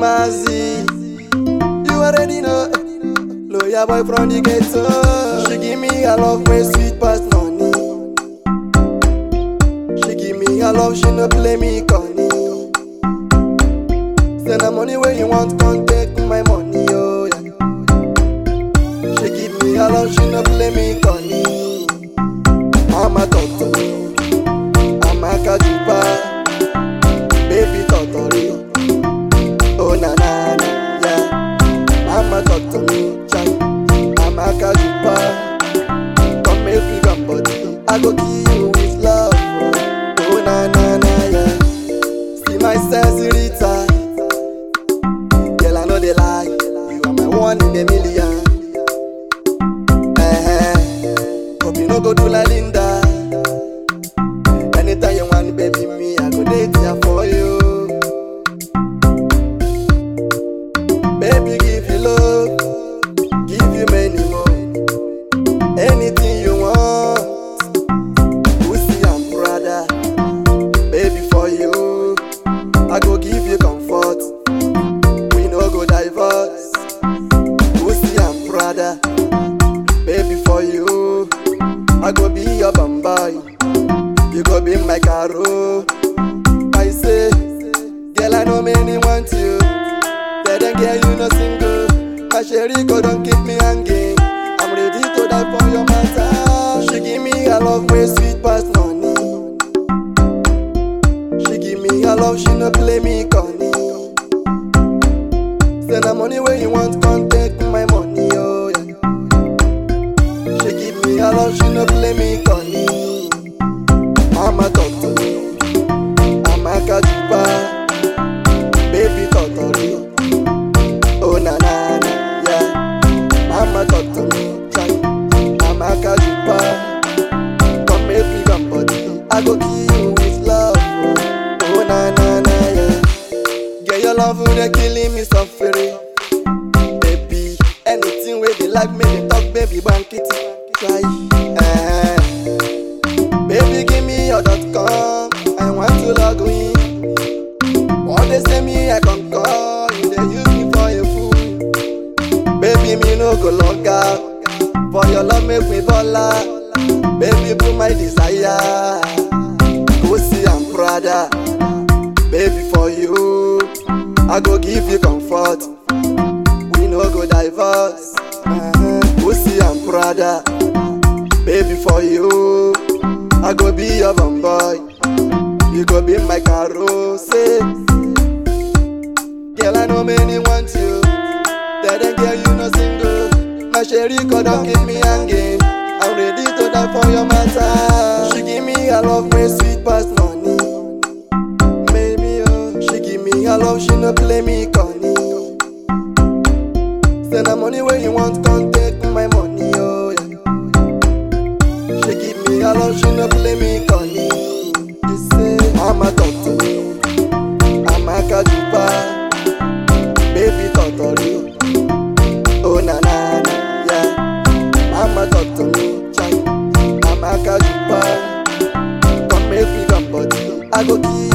Mazi. You already know. Lawyer boy from the ghetto. She give me a love way sweet past money. She give me a love, she no play me corny. Send the money where you want, come take my money, oh yeah. She give me a love, she no play me corny. Mama talk to me, I'm a kajuba, baby totori. Oh na na na, yeah. Mama talk to me, chai. I'm a kajuba, come make me come body. I go kill you with love, oh, oh na na na, yeah. See my sensorita, girl I know they lie. You are my one in a million. Eh, hope you no go do like Linda. Anytime you want, baby, me I go date ya for you. Baby, give you love, give you many more. Anything you want, pussy and brother. Baby, for you, I go give you comfort. We no go divorce. Pussy and brother. Baby, for you, I go be your bamboy. You go be my caro. I say, girl, I know many want you. Tell them, girl, you no single. My sherry go don't keep me hanging. I'm ready to die for your matter. She give me a love way sweet past money. She give me a love, she no play me corny. Send the money where you want, come take my money, oh yeah. She give me a love, she no play me corny. Mama talk to me, I'm a kajuba, baby totori. Oh na na na, yeah. Mama talk to me, chai. I'm a kajuba, come make me come body. I go kill you with love, oh, oh na na na, yeah. Get your love, they killing me suffering. Baby, anything where they like me, they talk, baby, bank it. Try, eh. Baby, give me your dot com. I want to log in. What they say me, I can call. You they use me for a fool. Baby, me no go log out. For your love, make me baller. Baby, put my desire. Pussy and Prada. Baby, for you, I go give you comfort. We no go divorce. Uh-huh. Pussy and Prada. Baby, for you, I go be your boy. You go be my caro. Say, girl, I know many want you. Tell them, girl, you no single. My sherry God don't keep me hanging. I'm ready to die for your matter. She give me a love way sweet past money. Maybe oh, she give me a love, she no play me corny. Send the money where you want, come take my money, oh yeah. She give me a love, she no play me corny. You say, Mama talk to me, I'm a kajuba, baby totori. Oh na na na, yeah. Mama talk to me, chai. I'm a kajuba, come make me come body. I go kill